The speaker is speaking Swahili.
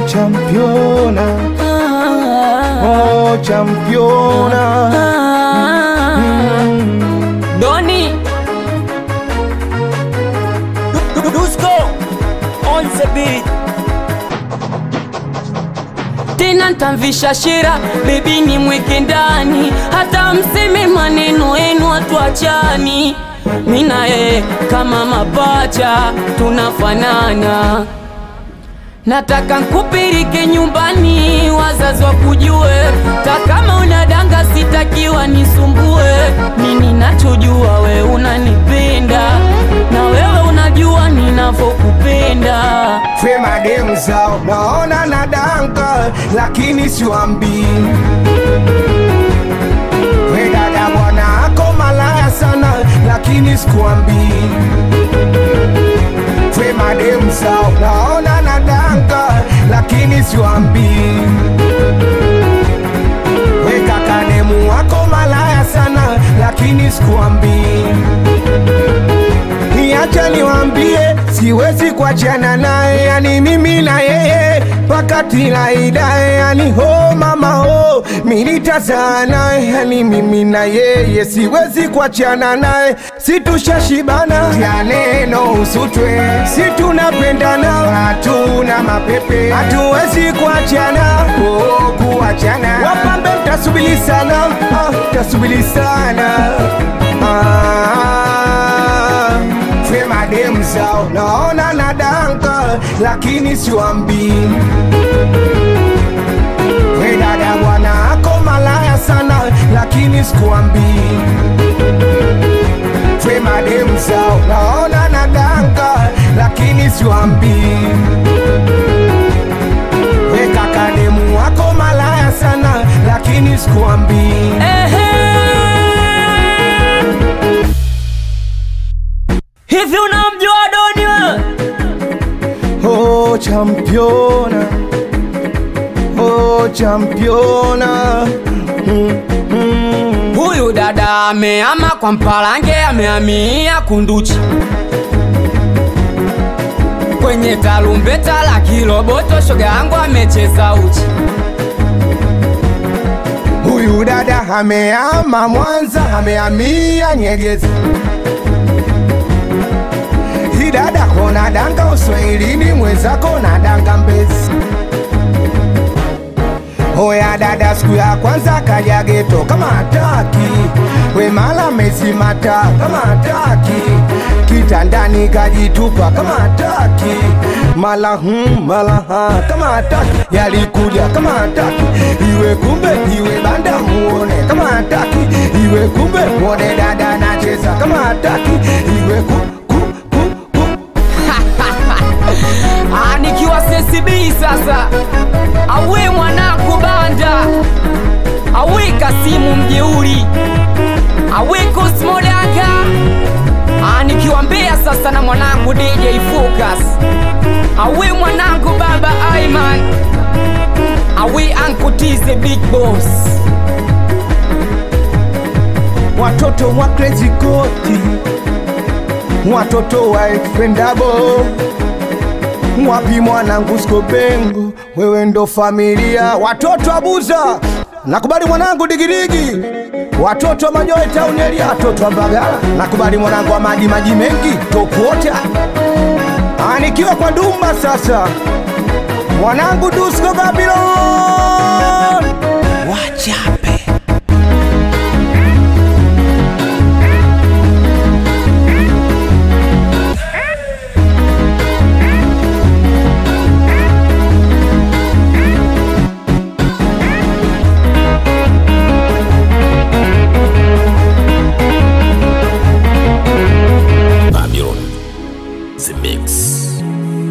championa, Ah, oh championa. ah. Doni Dusko on the beat. tena ntamvisha shira bebi ni mweke ndani hata mseme maneno yenu hatuachani mina yeye kama mapacha tunafanana nataka nkupirike nyumbani wazazi wakujue takama unadanga sitakiwa nisumbue nini nachojua we unanipenda na wewe unajua ninavyokupenda Fema demu zao naona na danka, lakini siwambii. We dada bwana ako malaya sana, lakini sikuambii. Fema demu zao naona na danka, lakini siwambii. We kaka demu wako malaya sana, lakini sikuambii. Niacha niwambie, siwezi kuachana naye, yani mimi na yeye mpaka tilaidae, yani ho mama ho, militazaa naye, yani mimi na yeye siwezi kuachana naye, situshashibana ya neno usutwe, si tunapendana, hatuna mapepe, hatuwezi kuachana, oh, kuachana. Wapambe mtasubili sana, ah, mtasubili sana ah, Fema demu zao naona na danka, lakini siwambii. We dada bwana ako malaya sana, lakini sikuambii. Fema demu zao naona na danka, lakini siwambii. We kaka demu wako malaya sana, lakini sikuambii. Ehe. Hivi unamjua Doni wewe? Oh championa, oh championa. Mm, mm. Huyu dada ameama kwa Mpalange, amehamia Kunduchi kwenye tarumbeta la Kiroboto, shoga yangu amecheza uchi. Huyu dada ameama Mwanza, amehamia Nyegezi. Hii dada kona danga Uswahilini, mwenzako na danga Mbezi. Hoya dada, siku ya kwanza kaja geto kama hataki, we mala mezimata kama hataki, kitandani kajitupa kama hataki, mala hmm, mala ha kama hataki, yalikuja kama hataki, iwe kumbe iwe banda muone kama hataki, iwe kumbe muone dada nacheza kama hataki, iwe ku, ku, ku, ku. Ah, nikiwa CCB sasa, awe mwanangu banda, awe Kasimu mjeuri, awe Cosmo Danga, ah, nikiwa Mbeya sasa na mwanangu DJ Focus, awe mwanangu baba Aiman, awe Uncle T the big boss. watoto wa Crazy Koti, watoto wa Expendable, wapi mwanangu Skobengo, wewe ndo familia, watoto wa Buza, nakubali mwanangu Digidigi, watoto wa Majoe Town area, watoto wa Mbagala, nakubali mwanangu wa maji maji mengi, topota anikiwa kwa Dumba sasa, mwanangu Dusko Babylon, wacha